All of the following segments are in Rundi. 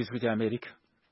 ijwi ry'Amerika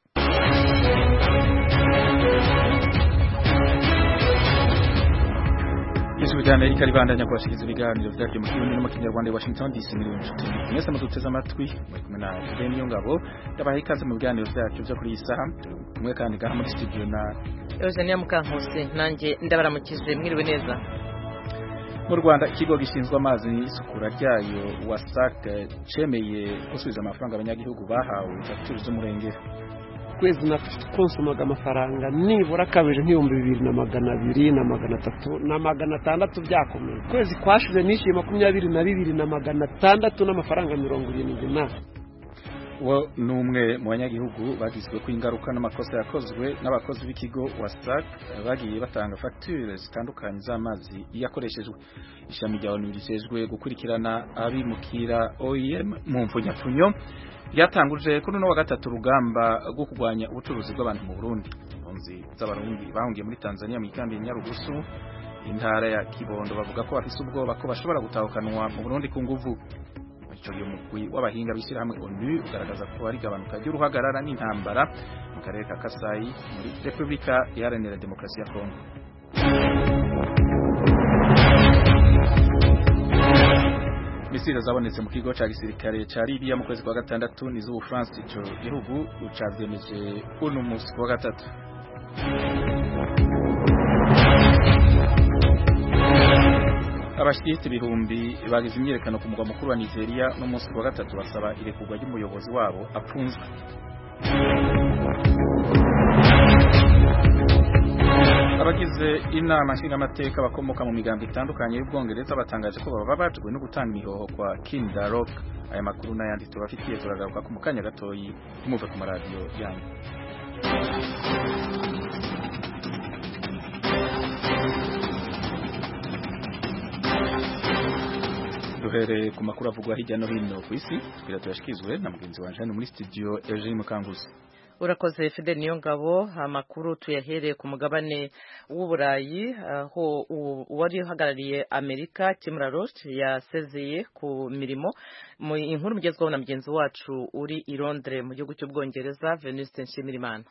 ijwi ry'Amerika ribandanya kubashikiriza ibiganiro vyaryo mu kirundi no mu kinyarwanda i Washington DC muri inshuti mwese muduteze amatwi muri kumwe na Juven Niyongabo ndabaha ikaze mu biganiro vyacu vyo kuri iyi saha kumwe kandi gaha muri studio na Eugenia Mukankusi nanjye ndabaramukije mwiriwe neza mu Rwanda ikigo gishinzwe amazi n'isukura ryayo WASAC cemeye gusubiza amafaranga abanyagihugu bahawe fagitire z'umurengera kwezi nakonsomaga amafaranga nibura kabiri nk'ibihumbi bibiri na magana abiri na magana atatu na magana atandatu byakomeye kwezi kwashize nishyuye makumyabiri na bibiri na magana atandatu n'amafaranga mirongo irindwi na uwo ni umwe mu banyagihugu bagizwe ku ingaruka n'amakosa yakozwe n'abakozi b'ikigo WASAC bagiye batanga fagitire zitandukanye z'amazi yakoreshejwe ishami rya ONU rijejwe gukurikirana abimukira OIM mu mfunyapfunyo ryatanguje kuri uno wa gatatu urugamba rwo kurwanya ubucuruzi bw'abantu mu Burundi impunzi z'abarundi bahungiye muri Tanzania mu ikambi ya Nyarugusu intara ya Kibondo bavuga ko bafise ubwoba ko bashobora gutahukanwa mu Burundi ku nguvu ico gihe umugwi w'abahinga b'ishyirahamwe ONU ugaragaza ko hari gabanuka ry'uruhagarara n'intambara mu karere ka Kasai muri Repubulika Iharanira Demokarasi ya Kongo misiri zabonetse mu kigo ca gisirikare ca Libya mu kwezi kwa gatandatu nizo France ico gihugu cavyemeje uno musi kwa gatatu abashyigikiye ibihumbi bagize imyiyerekano ku mugwa mukuru wa Nigeria no munsi wa gatatu basaba irekurwa ry'umuyobozi wabo apfunzwe abagize inama nshingamateka bakomoka mu migambi itandukanye y'ubwongereza batangaje ko bababajwe no gutanga imihoho kwa Kim Darroch aya makuru n'ayandi tubafitiye turagaruka ku mukanya gatoyi tumuve ku maradiyo yanyu duhereye ku makuru avugwa hirya no hino ku isi twira tuyashikizwe na mugenzi wanje hano muri studio Eugene Mukanguzi urakoze Fidel Niyongabo amakuru tuyahereye ku mugabane w'uburayi aho uwari uhagarariye Amerika Tim Roth yasezeye ku mirimo mu inkuru mugezweho na mugenzi wacu uri i Londres mu gihugu cy'ubwongereza Venuste Nshimirimana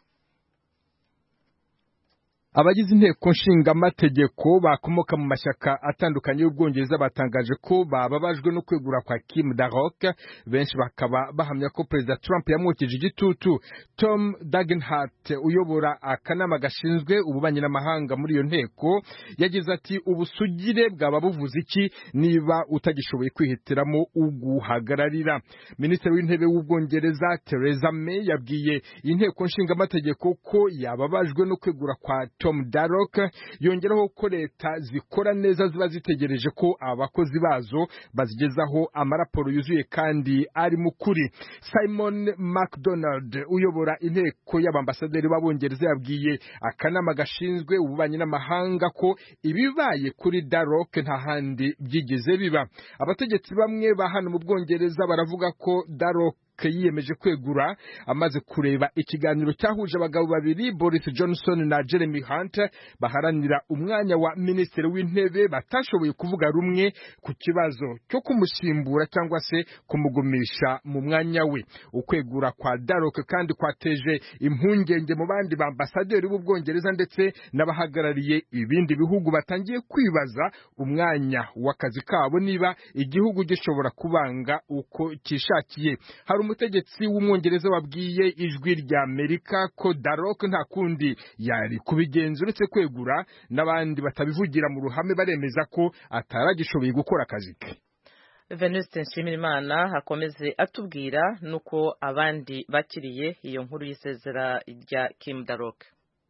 abagize inteko nshingamategeko bakomoka mu mashyaka atandukanye y'ubwongereza batangaje ko bababajwe no kwegura kwa Kim Darroch benshi bakaba bahamya ko perezida Trump yamwukije igitutu Tom Dagenhart uyobora akanama gashinzwe ububanyi n'amahanga muri iyo nteko yagize ati ubusugire bwaba buvuze iki niba utagishoboye kwihitiramo uguhagararira minisitiri w'intebe w'ubwongereza Theresa May yabwiye inteko nshingamategeko ko yababajwe no kwegura kwa Tom Darroch yongeraho ko leta zikora neza ziba zitegereje ko abakozi bazo bazigezaho amaraporo yuzuye kandi ari mu kuri Simon McDonald uyobora inteko y'abambasaderi b'abongereza yabwiye akanama gashinzwe ububanyi n'amahanga ko ibibaye kuri Darroch nta handi byigeze biba abategetsi bamwe ba hano mu bwongereza baravuga ko Darroch yiyemeje kwegura amaze kureba ikiganiro cyahuje abagabo babiri Boris Johnson na Jeremy Hunt baharanira umwanya wa minisitiri w'intebe batashoboye kuvuga rumwe ku kibazo cyo kumusimbura cyangwa se kumugumisha mu mwanya we ukwegura kwa Darroch kandi kwateje impungenge mu bandi bambasaderi b'ubwongereza ndetse n'abahagarariye ibindi bihugu batangiye kwibaza umwanya w'akazi kabo niba igihugu gishobora kubanga uko kishakiye hari umutegetsi w'umwongereza wabwiye ijwi rya Amerika ko Darroch nta kundi yari kubigenza uretse kwegura n'abandi batabivugira mu ruhame baremeza ko ataragishoboye gukora akazi ke Venuste Nshimirimana akomeze atubwira nuko abandi bakiriye iyo nkuru y'isezera rya Kim Darroch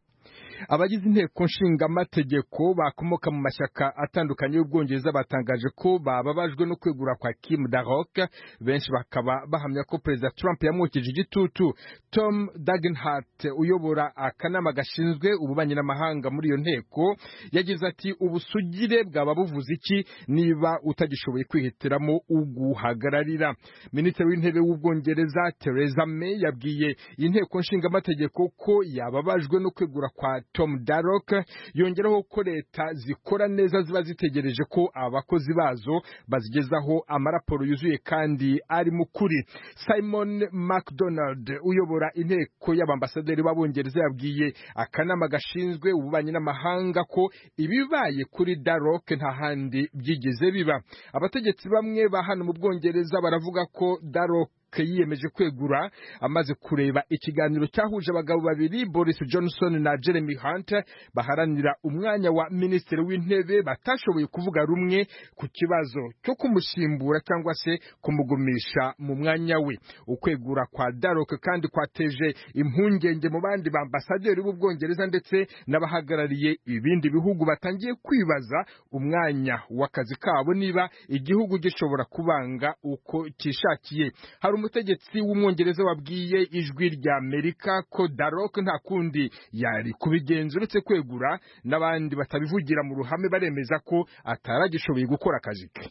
abagize inteko nshingamategeko bakomoka mu mashyaka atandukanye y'ubwongereza batangaje ko bababajwe no kwegura kwa Kim Darroch benshi bakaba bahamya ko perezida Trump yamwukije igitutu Tom Dagenhart uyobora akanama gashinzwe ububanyi n'amahanga muri iyo nteko yagize ati ubusugire bwaba buvuze iki niba utagishoboye kwihitiramo uguhagararira minisitiri w'intebe w'ubwongereza Theresa May yabwiye inteko nshingamategeko ko yababajwe no kwegura kwa Tom Darroch yongeraho ko leta zikora neza ziba zitegereje ko abakozi bazo bazigezaho amaraporo yuzuye kandi ari mu kuri Simon McDonald uyobora inteko y'abambasaderi b'abongereza yabwiye akanama gashinzwe ububanyi n'amahanga ko ibibaye kuri Darroch nta handi byigeze biba abategetsi bamwe ba hano mu Bwongereza baravuga ko Darroch yiyemeje kwegura amaze kureba ikiganiro cyahuje abagabo babiri Boris Johnson na Jeremy Hunt baharanira umwanya wa minisitiri w'intebe batashoboye kuvuga rumwe ku kibazo cyo kumusimbura cyangwa se kumugumisha mu mwanya we ukwegura kwa Darroch kandi kwateje impungenge mu bandi bambasaderi b'ubwongereza ndetse n'abahagarariye ibindi bihugu batangiye kwibaza umwanya w'akazi kabo niba igihugu gishobora kubanga uko kishakiye hari umutegetsi w'umwongereza wabwiye ijwi rya Amerika ko Darroch nta kundi yari kubigenza uretse kwegura n'abandi batabivugira mu ruhame baremeza ko ataragishoboye gukora akazi ke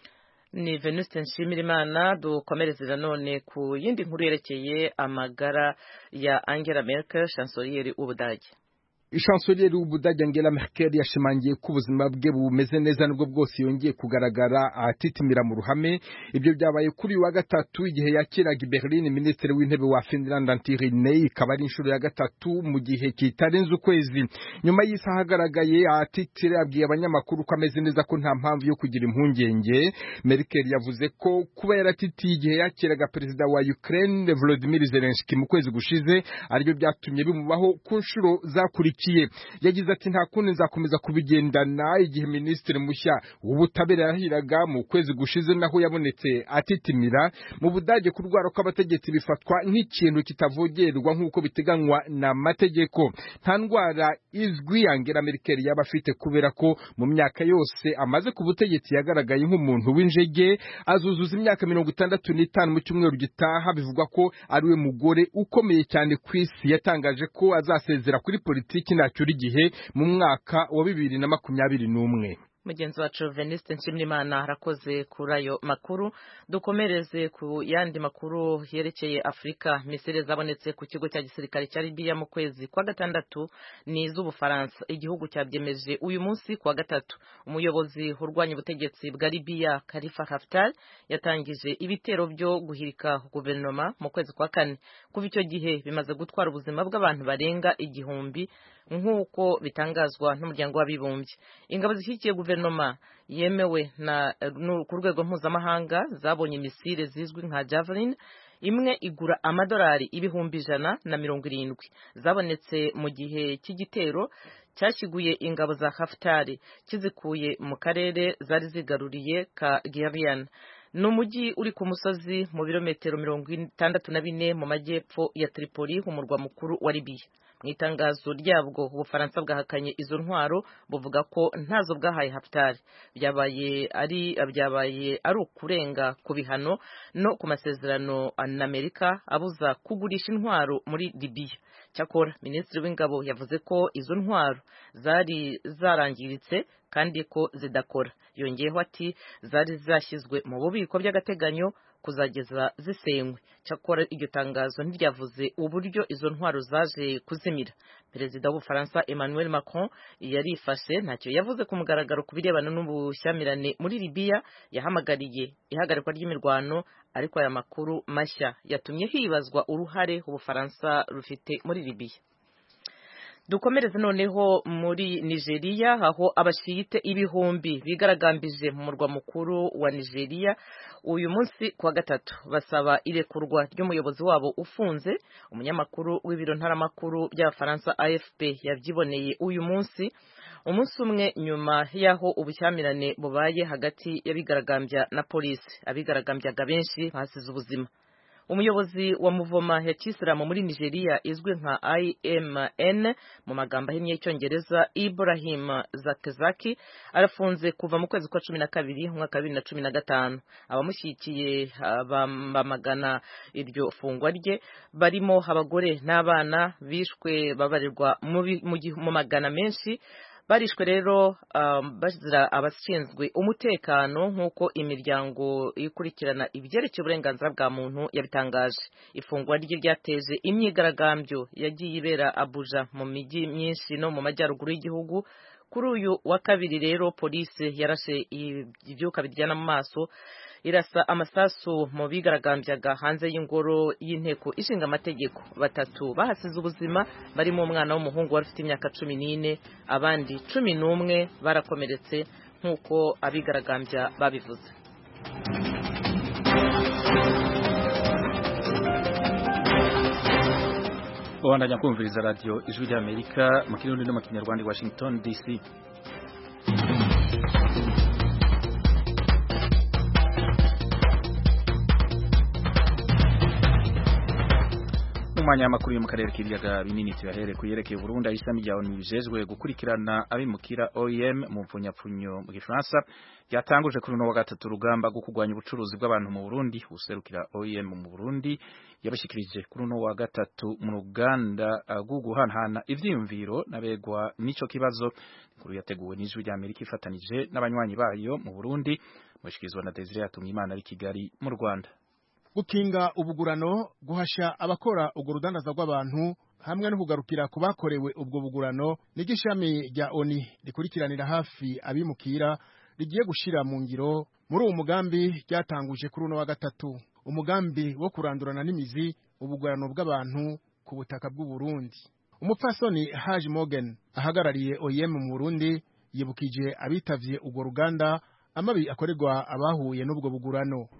ni Venuste Nshimirimana dukomereze nanone ku yindi nkuru yerekeye amagara ya Angela Merkel chancelier w'Ubudage Chancelier w'Ubudage Angela Merkel yashimangiye ko ubuzima bwe bumeze neza nubwo bwose yongeye kugaragara atitimira mu ruhame ibyo byabaye kuri uyu wa gatatu igihe yakiraga i Berlin minisitiri w'intebe wa Finland Antti Rinne ikaba ari inshuro ya gatatu mu gihe kitarenze ukwezi nyuma y'isaha agaragaye atitire abwiye abanyamakuru ko ameze neza ko nta mpamvu yo kugira impungenge Merkel yavuze ko kuba yaratitiye igihe yakiraga perezida wa Ukraine Volodymyr Zelensky mu kwezi gushize aribyo byatumye bimubaho ku nshuro zakurikiye yagize ati nta kundi nzakomeza kubigendana igihe minisitiri mushya w'ubutabera yahiraga mu kwezi gushize naho yabonetse atitimira mu budage kurwara kw'abategetsi bifatwa nk'ikintu kitavogerwa nk'uko biteganywa n'amategeko nta ndwara izwi Angela Merkel yaba afite kubera ko mu myaka yose amaze ku butegetsi yagaragaye nk'umuntu w'injege azuzuza imyaka mirongo itandatu n'itanu mu cyumweru gitaha bivugwa ko ari we mugore ukomeye cyane ku isi yatangaje ko azasezera kuri politiki ntacyura igihe mu mwaka wa bibiri na makumyabiri n'umwe mugenzi wacu Venuste Nshimiyimana arakoze kuri ayo makuru dukomereze ku yandi makuru yerekeye Afurika misiri zabonetse ku kigo cya gisirikare cya Libya mu kwezi kwa gatandatu ni iz'Ubufaransa igihugu cyabyemeje uyu munsi kwa gatatu umuyobozi urwanya ubutegetsi bwa Libya Khalifa Haftar yatangije ibitero byo guhirika guverinoma mu kwezi kwa kane kuva icyo gihe bimaze gutwara ubuzima bw'abantu barenga igihumbi nk'uko bitangazwa n'umuryango w'abibumbye ingabo zishyigikiye guverinoma yemewe na ku rwego mpuzamahanga zabonye misile zizwi nka javelin imwe igura amadolari ibihumbi ijana na mirongo irindwi zabonetse mu gihe cy'igitero cyashyiguye ingabo za Haftari kizikuye mu karere zari zigaruriye ka Gerian ni umujyi uri ku musozi mu birometero mirongo itandatu na bine mu majyepfo ya Tripoli umurwa mukuru wa Libya mu itangazo ryabwo ubufaransa bwahakanye izo ntwaro buvuga ko ntazo bwahaye Haftar byabaye ari byabaye ari ukurenga ku bihano no ku masezerano na Amerika abuza kugurisha intwaro muri Libya cyakora minisitiri w'ingabo yavuze ko izo ntwaro zari zarangiritse kandi ko zidakora yongeyeho ati zari zashyizwe mu bubiko by'agateganyo kuzageza zisenywe cyakora iryo tangazo ntiryavuze uburyo izo ntwaro zaje kuzimira perezida w'ubufaransa Emmanuel Macron yarifashe ntacyo yavuze ku mugaragaro ku birebana n'ubushyamirane muri Libya yahamagariye ihagarikwa ry'imirwano ariko aya makuru mashya yatumye hibazwa uruhare ubufaransa rufite muri Libya dukomereze noneho muri nigeria aho abashiyite ibihumbi bigaragambije mu murwa mukuru wa nigeria uyu munsi kuwa gatatu basaba irekurwa ry'umuyobozi wabo ufunze umunyamakuru w'ibiro ntaramakuru by'abafaransa afp yabyiboneye uyu munsi umunsi umwe nyuma y'aho ubushyamirane bubaye hagati y'abigaragambya na polisi abigaragambyaga benshi bahasize ubuzima umuyobozi wa muvoma ya kisilamu muri nigeria izwi nka imn mu magambo ahinnye y'icyongereza ibrahim zakezaki arafunze kuva mu kwezi kwa cumi na kabiri umwaka wa bibiri na cumi na gatanu abamushyigikiye bamagana iryo fungwa rye barimo abagore n'abana bishwe babarirwa mu magana menshi barishwe rero bazira abashinzwe umutekano nk'uko imiryango ikurikirana ibyerekeye uburenganzira bwa muntu yabitangaje ifungwa rye ryateje imyigaragambyo yagiye ibera abuja mu mijyi myinshi no mu majyaruguru y'igihugu kuri uyu wa kabiri rero polisi yarashe ibyuka biryana mu maso irasa amasasu mu bigaragambyaga hanze y'ingoro y'inteko ishinga amategeko batatu bahasize ubuzima barimo umwana w'umuhungu wari ufite imyaka cumi n'ine abandi cumi n'umwe barakomeretse nk'uko abigaragambya babivuze ubandanya kumviriza radiyo ijwi ry'amerika mu kirundi no mu kinyarwanda i washington dc umwanya w'amakuru yo mu karere k'ibiyaga binini tuyahere ku yerekeye Burundi aho ishami rya ONU bijejwe gukurikirana abimukira OIM mu mvunyapfunyo mu gifaransa ryatanguje kuri uno wa gatatu urugamba rwo kurwanya ubucuruzi bw'abantu mu Burundi userukira OIM mu Burundi yabashikirije kuri uno wa gatatu mu ruganda rwo guhanahana ivyiyumviro n'abegwa n'ico kibazo inkuru yateguwe n'ijwi rya Amerika ifatanije n'abanywanyi bayo mu Burundi mushikirizwa na Desire Yatumwimana ari Kigali mu Rwanda gukinga ubugurano guhasha abakora urwo rudandaza rw'abantu hamwe no kugarukira ku bakorewe ubwo bugurano niryo ishami rya oni rikurikiranira hafi abimukira rigiye gushira mu ngiro muri uwo mugambi ryatanguje kuri uno wa gatatu umugambi wo kurandurana n'imizi ubugurano bw'abantu ku butaka bw'u Burundi umupfasoni Haji Morgan ahagarariye OIM mu Burundi yibukije abitavye urwo ruganda amabi akorerwa abahuye n'ubwo bugurano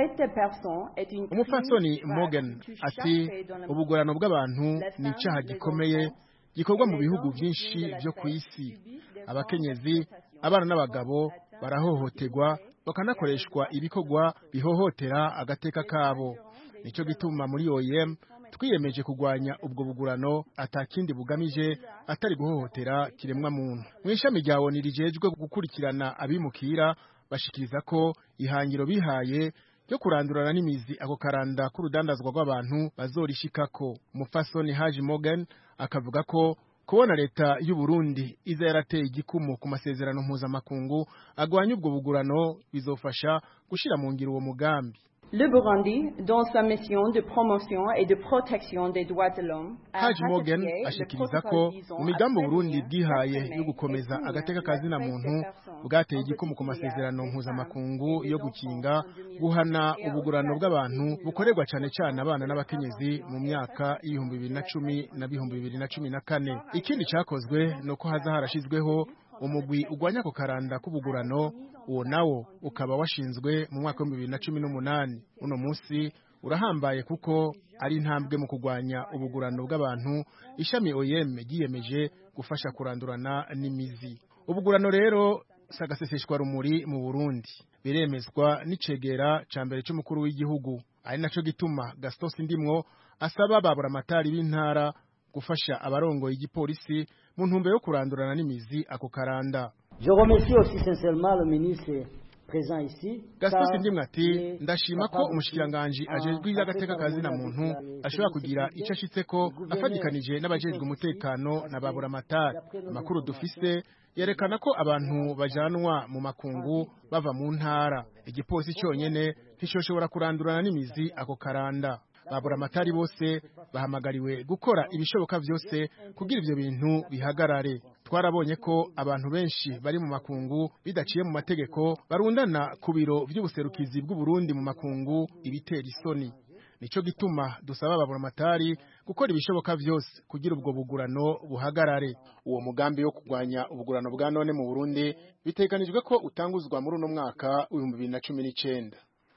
umupfasoni Morgan ati ubugurano bw'abantu ni icyaha gikomeye gikorwa mu bihugu byinshi byo ku isi abakenyezi abana n'abagabo barahohoterwa bakanakoreshwa ibikorwa bihohotera agateka kabo nicyo gituma muri OIM twiyemeje kurwanya ubwo bugurano atakindi bugamije atari guhohotera kiremwa muntu mu ishami rya ONU rijejwe gukurikirana abimukira bashikiriza ko ihangiro bihaye ryo kurandurana n'imizi ako karanda k'urudandazwa rw'abantu bazorishikako umupfasoni Haji Morgan akavuga ko kubona leta y'u Burundi iza yarateye igikumu ku masezerano mpuzamakungu agwanya ubwo bugurano bizofasha gushira mu ngiro uwo mugambi Le Burundi, dans sa mission de promotion et de protection des droits de l'homme, Haji Morgan ashikiriza ko mu migambi Burundi bwihaye yo gukomeza agateka kazina muntu bwateye igikumu ku masezerano mpuzamakungu yo gukinga guhana ubugurano bw'abantu bukorerwa cyane cyane abana n'abakenyezi mu myaka y'ibihumbi bibiri na cumi na bihumbi bibiri na cumi na kane ikindi cyakozwe ni uko haza harashizweho umugwi ugwanya ku karanda k'ubugurano uwo nawo ukaba washinzwe mu mwaka w'ibihumbi bibiri na cumi n'umunani uno munsi urahambaye kuko ari intambwe mu kurwanya ubugurano bw'abantu ishami OIM ryiyemeje gufasha kurandurana n'imizi ubugurano rero si agaseseshwa rumuri mu Burundi biremezwa n'icegera ca mbere c'umukuru w'igihugu ari naco gituma Gaston Sindimwo asaba babura amatari b'intara gufasha abarongoye igipolisi mu ntumbero yo kurandurana n'imizi ako karanda Je remercie aussi sincèrement le ministre présent ici. Gaston Sindimwe ati ndashima ko umushikiranganji ajejwe iby'agateka kazina muntu ashobora kugira icyo ashitseko afadikanije n'abajejwe umutekano na babura amatari amakuru dufise yerekana ko abantu bajanwa mu makungu bava mu ntara igipolisi cyonyene ntishoshobora kurandurana n'imizi ako karanda babura amatari bose bahamagariwe gukora ibishoboka byose kugira ibyo bintu bihagarare twarabonye ko abantu benshi bari mu makungu bidaciye mu mategeko barundana ku biro by'ubuserukizi bw'u Burundi mu makungu ibitera isoni nico gituma dusaba babura amatari gukora ibishoboka byose kugira ubwo bugurano buhagarare uwo mugambi wo kurwanya ubugurano bwa none mu Burundi biteganijwe ko utanguzwa muri uno mwaka w'ibihumbi bibiri na cumi n'icenda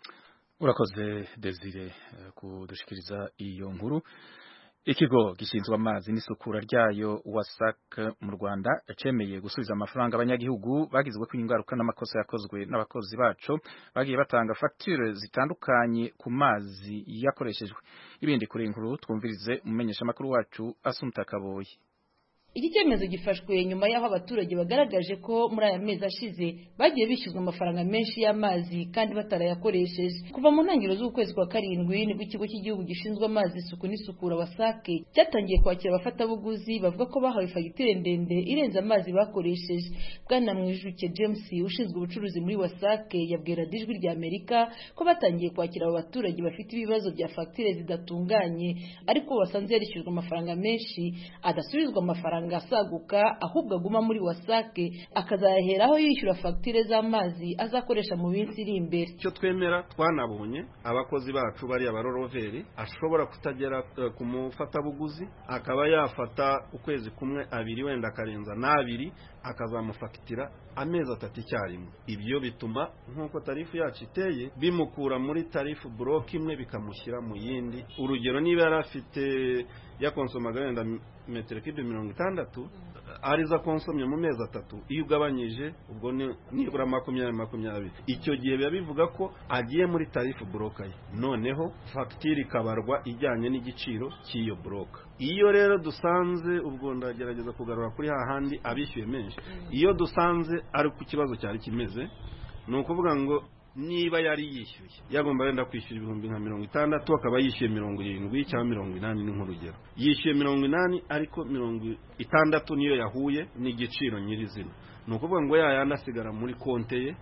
urakoze Desire kudushikiriza iyo nkuru ikigo gishinzwe amazi n'isukura ryayo wasak mu Rwanda cemeye gusubiza amafaranga abanyagihugu bagizwe ko ingaruka n'amakosa yakozwe n'abakozi baco bagiye batanga facture zitandukanye ku mazi yakoreshejwe ibindi kuri inkuru twumvirize umumenyesha makuru wacu Asumta Kaboyi iki cyemezo gifashwe nyuma y'aho abaturage bagaragaje ko muri aya mezi ashize bagiye bishyuzwa amafaranga menshi y'amazi kandi batarayakoresheje kuva mu ntangiriro z'ukwezi kwa karindwi nibwo ikigo cy'igihugu gishinzwe amazi isuku n'isukura wasake cyatangiye kwakira abafatabuguzi bavuga ko bahawe fagitire ndende irenze amazi bakoresheje bwana mwijuke james ushinzwe ubucuruzi muri wasake yabwira dijwi rya amerika ko batangiye kwakira abo baturage bafite ibibazo bya fagitire zidatunganye ariko basanze yarishyujwe amafaranga menshi adasubizwa amafaranga asaguka ahubwo aguma muri wasake akazayaheraho yishyura fagitire z'amazi azakoresha mu minsi iri imbere icyo twemera twanabonye abakozi bacu bari abaroroveri ashobora kutagera ku mufatabuguzi akaba yafata ukwezi kumwe abiri wenda akarenza n'abiri akazamufagitira amezi atatu icyarimwe ibyo bituma nk'uko tarifu yacu iteye bimukura muri tarifu buroke imwe bikamushyira mu yindi urugero niba yari afite yakonsomaga wenda metero kibe mirongo itandatu arizo akonsomye mu mezi atatu iyo ugabanyije ubwo nibura makumyabiri makumyabiri icyo gihe biba bivuga ko agiye muri tarifu buroka ye noneho fagitire ikabarwa ijyanye n'igiciro cy'iyo buroka iyo rero dusanze ubwo ndagerageza kugarura kuri hahandi abishyuye menshi iyo dusanze ari ku kibazo cyari kimeze ni ukuvuga ngo niba yari yishyuye yagomba wenda kwishyura ibihumbi nka mirongo itandatu akaba yishyuye mirongo irindwi cyangwa mirongo inani ni nk'urugero yishyuye mirongo inani ariko mirongo itandatu niyo yahuye n'igiciro nyirizina ni ukuvuga ngo yayandi asigara muri konte ye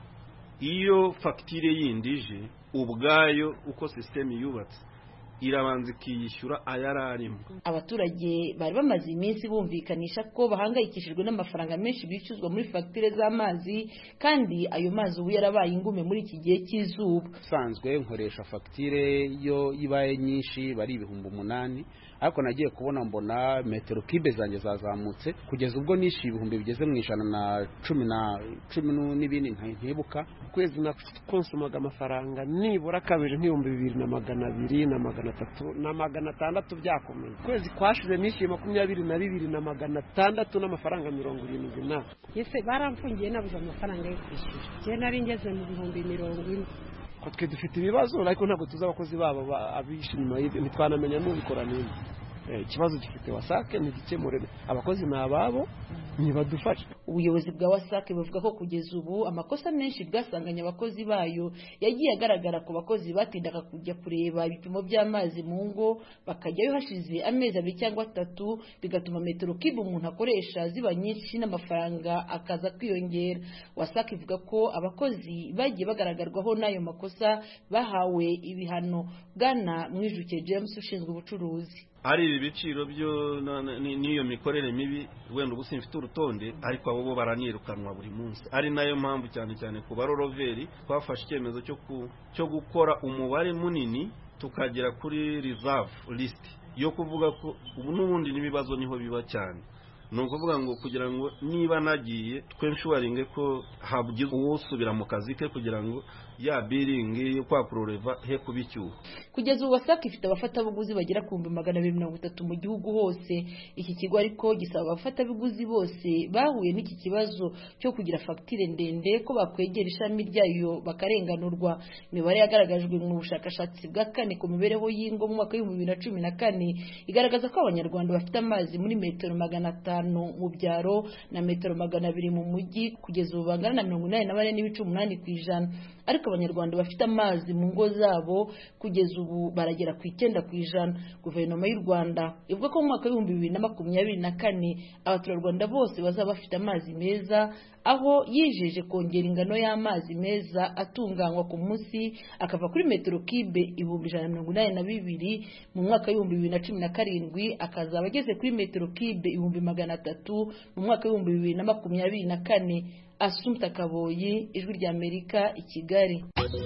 iyo fagitire yindi ije ubwayo uko sisiteme yubatse irabanza ikiyishyura ayari arimo abaturage bari bamaze iminsi bumvikanisha ko bahangayikishijwe n'amafaranga menshi bishyuzwa muri fagitire z'amazi kandi ayo mazi ubu yarabaye ingume muri iki gihe cy'izuba usanzwe nkoresha fagitire yo ibaye nyinshi bari ibihumbi umunani ariko nagiye kubona mbona metero kibe zanjye zazamutse kugeza ubwo nishyuye ibihumbi bigeze mu ijana na cumi na cumi n'ibindi ntibuka ukwezi nakonsumaga amafaranga nibura kabiri nk'ibihumbi bibiri na magana abiri na magana atatu na magana atandatu byakomeye ukwezi kwashize nishyuye makumyabiri na bibiri na magana atandatu n'amafaranga mirongo irindwi na ese baramfungiye nabuze amafaranga yo kwishyura njye nari ngeze mu bihumbi mirongo ine ko twe dufite ibibazo ariko ntabwo tuzi abakozi babo abishe inyuma y'ibyo ntitwanamenya n'ubikora neza ikibazo gifite wasake ntigikemure abakozi ni ababo ntibadufashe ubuyobozi bwa wasake buvuga ko kugeza ubu amakosa menshi bwasanganye abakozi bayo yagiye agaragara ku bakozi batindaga kujya kureba ibipimo by'amazi mu ngo bakajyayo hashize amezi abiri cyangwa atatu bigatuma metero kibe umuntu akoresha ziba nyinshi n'amafaranga akaza kwiyongera wasake ivuga ko abakozi bagiye bagaragarwaho n'ayo makosa bahawe ibihano bwana mwijuke james ushinzwe ubucuruzi ari ibi biciro byo n'iyo mikorere mibi wenda ubu simfite urutonde ariko abo bo baranirukanwa buri munsi ari nayo mpamvu cyane cyane ku baroroveri twafashe icyemezo cyo gukora umubare munini tukagera kuri reserve list yo kuvuga ko ubu n'ubundi n'ibibazo niho biba cyane ni ukuvuga ngo kugira ngo niba nagiye twenshuwaringe ko habugize uwusubira mu kazi ke kugira ngo ya biringi yo kwa kuroreva he kuba icyuho kugeza ubu wasake ifite abafatabuguzi bagera ku bihumbi magana abiri mirongo itatu mu gihugu hose iki kigo ariko gisaba abafatabuguzi bose bahuye n'iki kibazo cyo kugira fagitire ndende ko bakwegera ishami ryayo bakarenganurwa imibare yagaragajwe mu bushakashatsi bwa kane ku mibereho y'ingo mu mwaka w'ibihumbi bibiri na cumi na kane igaragaza ko abanyarwanda bafite amazi muri metero magana atanu mu byaro na metero magana abiri mu mujyi kugeza ubu bangana na mirongo inani na bane n'ibice umunani ku ijana ariko abanyarwanda bafite amazi mu ngo zabo kugeza ubu baragera ku icyenda ku ijana guverinoma y'u rwanda ivuga ko mu mwaka w'ibihumbi bibiri na makumyabiri na kane abaturarwanda bose bazaba bafite amazi meza aho yijeje kongera ingano y'amazi meza atunganywa ku munsi akava kuri metero kibe ibihumbi ijana na mirongo inani na bibiri mu mwaka w'ibihumbi bibiri na cumi na karindwi akazaba ageze kuri metero kibe ibihumbi magana atatu mu mwaka w'ibihumbi bibiri na makumyabiri na kane asumta kaboyi ijwi ry'amerika i kigali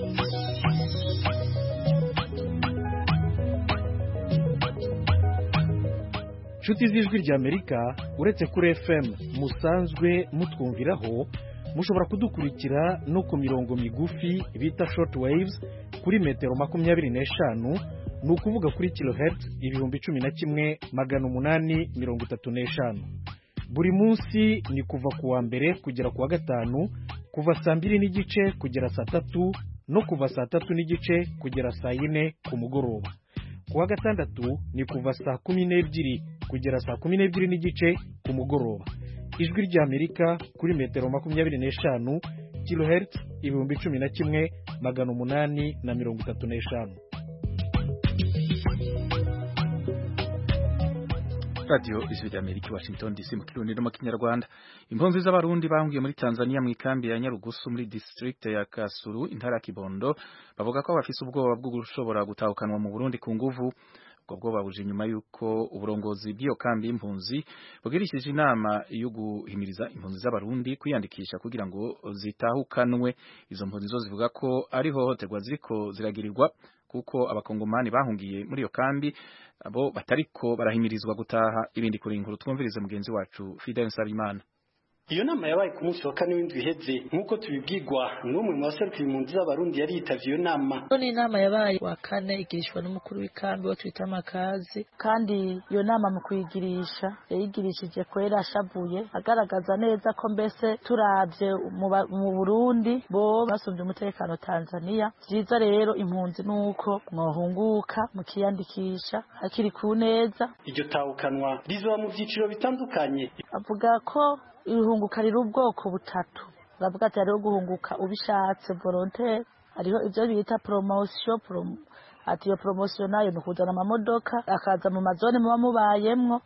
inshuti z'ijwi ry'amerika uretse kuri fm musanzwe mutwumviraho mushobora kudukurikira no ku mirongo migufi bita short waves kuri metero makumyabiri n'eshanu ni ukuvuga kuri kilohertz ibihumbi cumi na kimwe magana umunani mirongo itatu n'eshanu buri munsi ni kuva ku wa mbere kugera ku wa gatanu kuva saa mbiri n'igice kugera saa tatu no kuva saa tatu n'igice kugera saa yine ku mugoroba ku wa gatandatu ni kuva saa kumi n'ebyiri kugera saa kumi n'ebyiri n'igice ku mugoroba ijwi ry'amerika kuri metero makumyabiri n'eshanu kilohertz ibihumbi cumi na kimwe magana umunani na mirongo itatu n'eshanu radio ijwi rya Amerika Washington DC mu kirundi no mu kinyarwanda impunzi z'abarundi bahungiye muri Tanzania mu ikambi ya Nyarugusu muri district ya Kasuru intara ya Kibondo bavuga ko bafise ubwoba bwo gushobora gutahukanwa mu Burundi ku nguvu ubwo bwoba buje nyuma yuko uburongozi bw'iyo kambi y'impunzi bugirishije inama yo guhimiriza impunzi z'abarundi kwiyandikisha kugira ngo zitahukanwe izo mpunzi zo zivuga ko ari hohoterwa ziriko ziragirirwa kuko abakongomani bahungiye muri iyo kambi abo batariko barahimirizwa gutaha ibindi kuri inkuru twumvirize mugenzi wacu Fidel Nsabimana iyo nama yabaye ku munsi wa kane w'indwi iheze nk'uko tubibwirwa n'umwe mu baserukira impunzi z'abarundi yari yitavye iyo nama ni inama yabaye wa kane igirishwa n'umukuru w'ikambi wo twita amakazi kandi iyo nama mu kuyigirisha yayigirishije kwera ashavuye agaragaza neza ko mbese turavye mu Burundi bo basumvye umutekano Tanzania vyiza rero impunzi nuko mwohunguka mukiyandikisha hakiri ku neza iryo tahukanwa rizoba mu vyiciro bitandukanye avuga ko ihunguka riri ubwoko butatu bavuga ati hariho guhunguka ubishatse volontaire hariho ibyo bita promotion prom ati iyo promotion nayo ni ukuzana amamodoka akaza mu mazone muba mubayemwo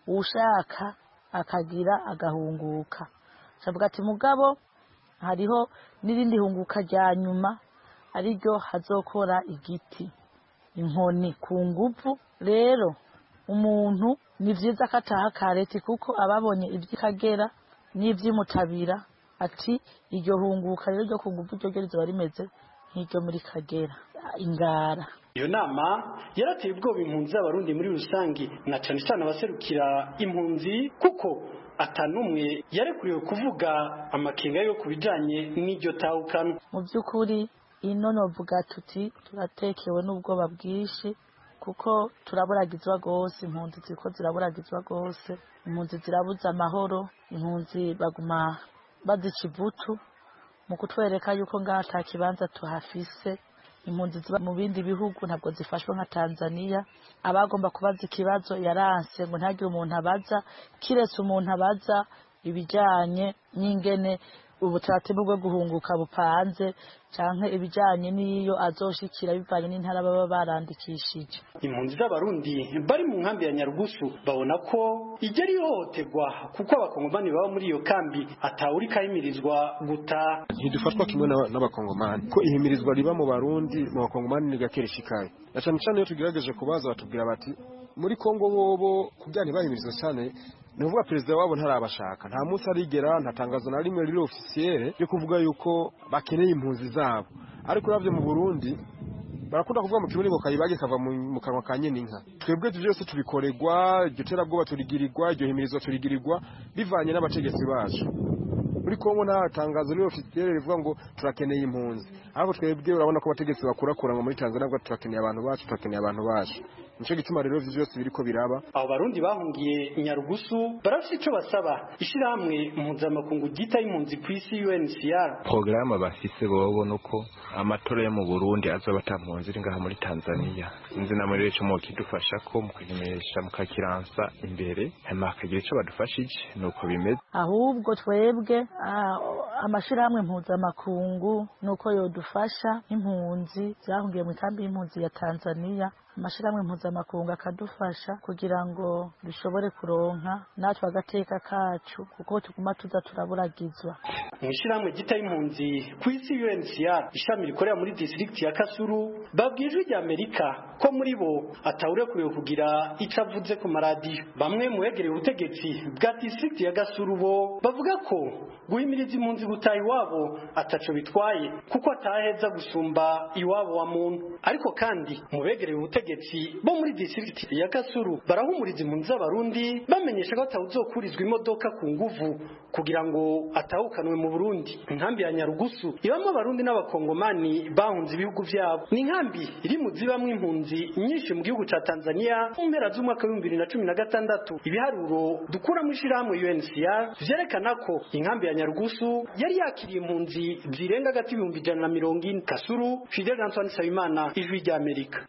ushaka akagira agahunguka bavuga ati mugabo hariho n'irindi hunguka rya nyuma ariryo hazokora igiti inkoni ku nguvu rero umuntu ni vyiza ko ataha kareti kuko ababonye ivy'ikagera n'ivy'imutabira ati iryo hunguka rero ryo ku nguvu ryo rizoba rimeze nk'iryo muri kagera ingara iyo nama yarateye ubwoba impunzi z'abarundi muri rusange na cane cane abaserukira impunzi kuko atanumwe yarekuriwe kuvuga amakenga yo ku bijanye n'iryo tahukano mu by'ukuri ino novuga tuti turatekewe n'ubwoba bwinshi kuko turaburagizwa rwose impunzi ziriko ziraburagizwa rwose impunzi zirabuza amahoro impunzi baguma bazica ivutu mu kutwereka yuko ngaha ata kibanza tuhafise impunzi ziba mu bindi bihugu ntabwo zifashwe nka Tanzania abagomba kubaza ikibazo yaranse ngo ntagire umuntu abaza kiretse umuntu abaza ibijanye n'ingene ubutaratibu bwo guhunguka bupanze canke ibijanye n'iyo azoshikira bivanye n'intara baba barandikishije impunzi z'abarundi bari mu nkambi ya nyarugusu babona ko ijya ari ihohoterwa kuko abakongomani baba muri iyo kambi atawuri kahimirizwa gutaha ntidufatwa kimwe n'abakongomani ko ihimirizwa riba mu barundi mu bakongomani ni gake rishikaye na cane cane iyo tugerageje kubaza batubwira bati muri kongo bobo kugira ntibahimirizwe cyane ni ukuvuga perezida wabo ntarabashaka nta munsi arigera nta tangazo na rimwe riri ofisiyere ryo kuvuga yuko bakeneye impunzi zabo ariko uravye mu burundi barakunda kuvuga mu kirundi ngo kayibage kava mu kanwa ka nyene inka twebwe ivyo byose tubikorerwa iryo terabwoba turigirirwa iryo himirizwa turigirirwa bivanye n'abategetsi bacu muri kongo nta tangazo riri ofisiyere rivuga ngo turakeneye impunzi ariko twebwe urabona ko abategetsi bakurakuranwa muri tanzania ngo turakeneye abantu bacu turakeneye abantu bacu nico gituma rero ivyo byose biriko biraba abo barundi bahungiye nyarugusu barafite ico basaba ishirahamwe mpuzamakungu ryita impunzi ku isi UNHCR porogaramu bafise bobo nuko amatora yo mu Burundi azoba ata mpunzi iri ngaha muri Tanzania sinzi namwe rero ico mukidufasha ko mukimenyesha mukakiransa imbere hanyuma hakagira ico badufashije nuko bimeze ahubwo twebwe amashirahamwe mpuzamakungu nuko yodufasha impunzi zahungiye mu kambi y'impunzi ya Tanzania amashirahamwe mpuzamakungu akadufasha kugira ngo dushobore kuronka natwe agateka kacu kuko tuguma tuza turaburagizwa mu ishirahamwe gita y'impunzi ku isi UNHCR ishami rikorera muri district ya Kasuru babwijwe rya Amerika ko muri bo atawurekuriwe kugira ico avuze ku maradiyo bamwe mu begereye ubutegetsi bwa district ya Gasuru bo bavuga ko guhimiriza impunzi gutaha iwabo ataco bitwaye kuko ataheza gusumba iwabo wa muntu ariko kandi mu begereye ubutegetsi bo muri district ya Kasuru barahumuriza impunzi z'abarundi bamenyesha ko atawuzokurizwa imodoka ku nguvu kugira ngo atahukanwe mu Burundi inkambi ya Nyarugusu ibamo abarundi n'abakongomani bahunze ibihugu vyabo ni inkambi iri mu zibamwe impunzi nyinshi mu gihugu ca Tanzania mu mpera z'umwaka wa 2016 ibiharuro dukura mu ishirahamwe UNHCR vyerekana ko inkambi ya Nyarugusu yari yakiriye impunzi zirenga gati ibihumbi ijana na mirongo ine Kasuru Fidel Antoine Sabimana ijwi rya Amerika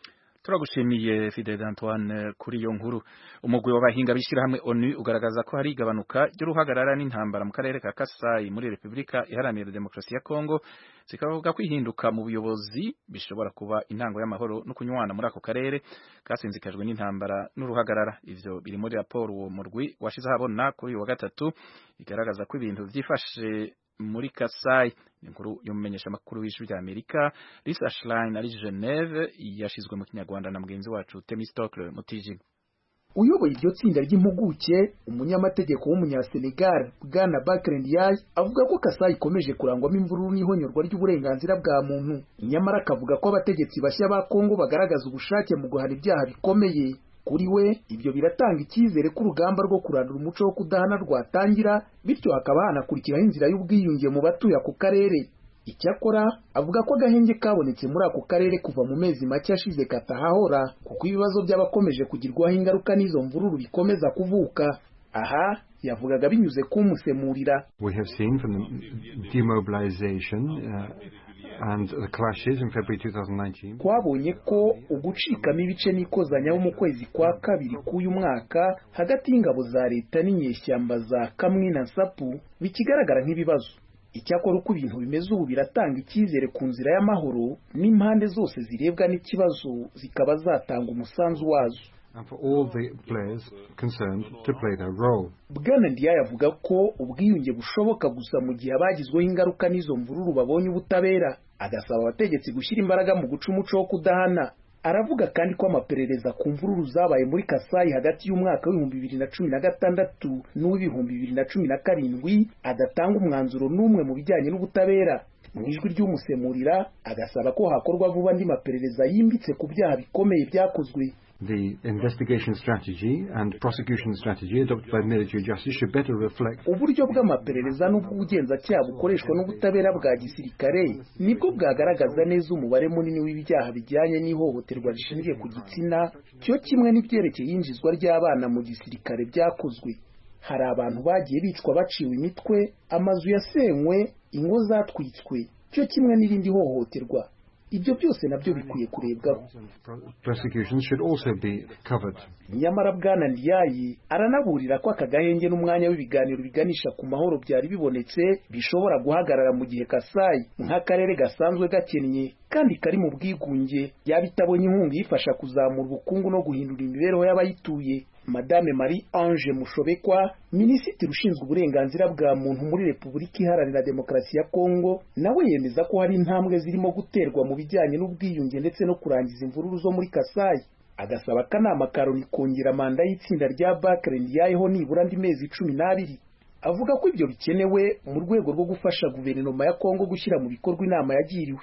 turagushimiye Fidel Antoine kuri iyo nkuru umugwi w'abahinga bishirahamwe ONU ugaragaza ko hari igabanuka ry'uruhagarara n'intambara mu karere ka Kasai muri Republika Iharanira Demokarasi ya Kongo zikavuga ko ihinduka mu buyobozi bishobora kuba intango y'amahoro no kunywana muri ako karere kasinzikajwe n'intambara n'uruhagarara ivyo biri muri raporo uwo murwi washize habona kuri uyu wa gatatu igaragaza ko ibintu vyifashe muri Kasai inkuru y'umumenyesha makuru w'ijwi rya Amerika Lisa Schlein ari Geneve yashizwe mu kinyarwanda na mugenzi wacu Temistocle Mutijima uyoboye iryo tsinda ry'impuguke umunyamategeko w'umunyasenegal bwana Bakr Ndiaye avuga ko Kasai ikomeje kurangwamo imvururu n'ihonyorwa ry'uburenganzira bwa muntu nyamara akavuga ko abategetsi bashya ba Kongo bagaragaza ubushake mu guhana ibyaha bikomeye kuri we ibyo biratanga icyizere ko urugamba rwo kurandura umuco wo kudahana rwatangira bityo hakaba hanakurikiraho inzira y'ubwiyunge mu batuye ako karere icyakora avuga ko agahenge kabonetse muri ako karere kuva mu mezi make ashize katahahora kuko ibibazo by'abakomeje kugirwaho ingaruka n'izo mvururu bikomeza kuvuka aha yavugaga binyuze kumusemurira We have seen from the demobilization uh, and the clashes in February 2019 twabonye ko ugucikamo ibice n'ikozanyaho mu kwezi kwa kabiri k'uyu mwaka hagati y'ingabo za leta n'inyeshyamba za kamwi na sapu bikigaragara nk'ibibazo icyakora uko ibintu bimeze ubu biratanga icyizere ku nzira y'amahoro n'impande zose zirebwa n'ikibazo zikaba zatanga umusanzu wazo and for all the players concerned to play their role. bwana ndiyaye avuga ko ubwiyunge bushoboka gusa mu gihe abagizweho ingaruka n'izo mvururu babonye ubutabera agasaba abategetsi gushyira imbaraga mu guca umuco wo kudahana aravuga kandi ko amaperereza ku mvururu zabaye muri kasayi hagati y'umwaka w'ibihumbi bibiri na cumi na gatandatu n'uw'ibihumbi bibiri na cumi na karindwi adatanga umwanzuro n'umwe mu bijyanye n'ubutabera mu ijwi ry'umusemurira agasaba ko hakorwa vuba andi maperereza yimbitse ku byaha bikomeye byakozwe The investigation strategy and prosecution strategy adopted by military justice should better reflect uburyo bw'amaperereza n'ubw'ubugenzacyaha bukoreshwa n'ubutabera bwa gisirikare nibwo bwagaragaza neza umubare munini w'ibyaha bijyanye n'ihohoterwa rishingiye ku gitsina cyo kimwe n'ibyerekeye iyinjizwa ry'abana mu gisirikare byakozwe hari abantu bagiye bicwa baciwe imitwe amazu yasenywe ingo zatwitswe cyo kimwe n'irindi hohoterwa ibyo byose nabyo bikwiye kurebwaho prosecutions should also be covered. nyamara bwana ndiyayi aranaburira ko aka gahenge n'umwanya w'ibiganiro biganisha ku mahoro byari bibonetse bishobora guhagarara mu gihe kasayi nk'akarere gasanzwe gakennye kandi kari mu bwigunge yaba itabonye inkunga iyifasha kuzamura ubukungu no guhindura imibereho y'abayituye madame marie ange mushobekwa minisitiri ushinzwe uburenganzira bwa muntu muri repubulika iharanira demokarasi ya kongo nawe yemeza ko hari intambwe zirimo guterwa mu bijyanye n'ubwiyunge ndetse no kurangiza imvururu zo muri kasayi agasaba akanama ka loni kongera manda y'itsinda rya bakre ndiyayeho nibura andi mezi cumi n'abiri avuga ko ibyo bikenewe mu rwego rwo gufasha guverinoma ya kongo gushyira mu bikorwa inama yagiriwe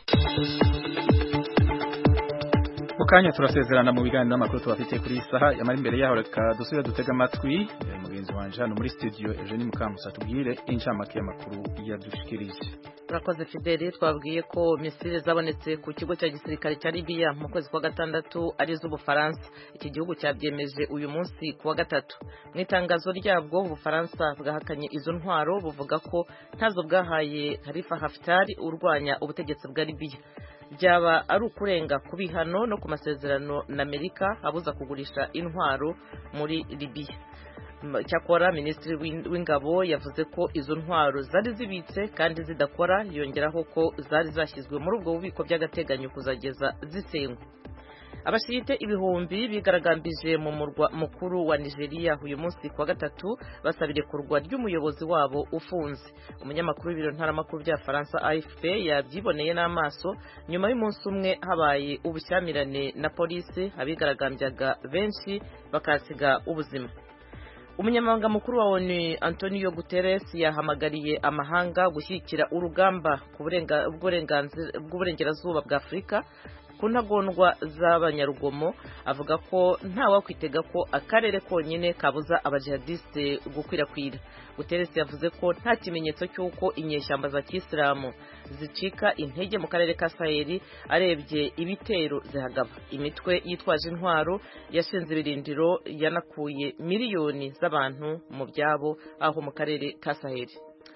mu kanya turasezerana mu biganiro n'amakuru tubafitiye kuri iyi saha yamara imbere yaho reka dusubire dutega amatwi mugenzi wanje hano muri studio Eugenie Mukamusa tubwire incamake y'amakuru yadushikirije turakoze fideli twabwiye ko misile zabonetse ku kigo cya gisirikare cya libiya mu kwezi kwa gatandatu ari iz'ubufaransa iki gihugu cyabyemeje uyu munsi ku wa gatatu mu itangazo ryabwo ubufaransa bwahakanye izo ntwaro buvuga ko ntazo bwahaye harifa hafitari urwanya ubutegetsi bwa libiya byaba ari ukurenga ku bihano no ku masezerano na amerika abuza kugurisha intwaro muri libiya cyakora minisitiri w'ingabo yavuze ko izo ntwaro zari zibitse kandi zidakora yongeraho ko zari zashyizwe muri ubwo bubiko by'agateganyo kuzageza zisenywa abashirite ibihumbi bigaragambije mu murwa mukuru wa nigeria uyu munsi kuwa gatatu basaba irekurwa ry'umuyobozi wabo ufunze umunyamakuru w'ibiro ntaramakuru bya faransa afp yabyiboneye n'amaso nyuma y'umunsi umwe habaye ubushyamirane na polisi abigaragambyaga benshi bakasiga ubuzima umunyamabanga mukuru wa onu antonio guterres yahamagariye amahanga gushyigikira urugamba bw'uburengerazuba bwa afurika ku ntagondwa z'abanyarugomo avuga ko ntawakwitega ko akarere konyine kabuza abajihadiste gukwirakwira guterres yavuze ko nta kimenyetso cy'uko inyeshyamba za kisilamu zicika intege mu karere ka saheli arebye ibitero zihagaba imitwe yitwaje intwaro yashinze ibirindiro yanakuye miliyoni z'abantu mu byabo aho mu karere ka saheli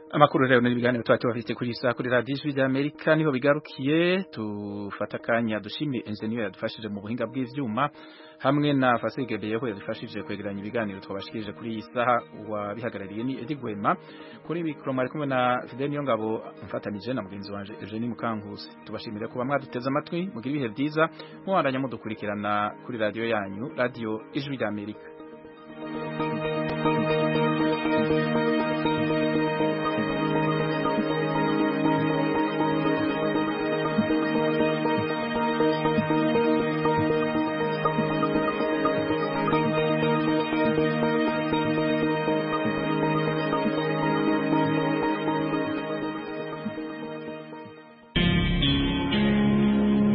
amakuru rero n'ibiganiro twacu bafite kuri saa kuri radiyo ijwi ry'amerika niho bigarukiye tufata akanya dushimire enjeniyeri yadufashije mu buhinga bw'ibyuma hamwe na fasigebeyeho yadufashije kwegeranya ibiganiro twabashikirije kuri iyi saha wabihagarariye ni edi gwema kuri mikoro mwari kumwe na fidel niyo ngabo mfatanije na mugenzi wanje eugenie mukankusi tubashimire kuba mwaduteze amatwi mugire ibihe byiza mubandanya mudukurikirana kuri radiyo yanyu radiyo ijwi ry'amerika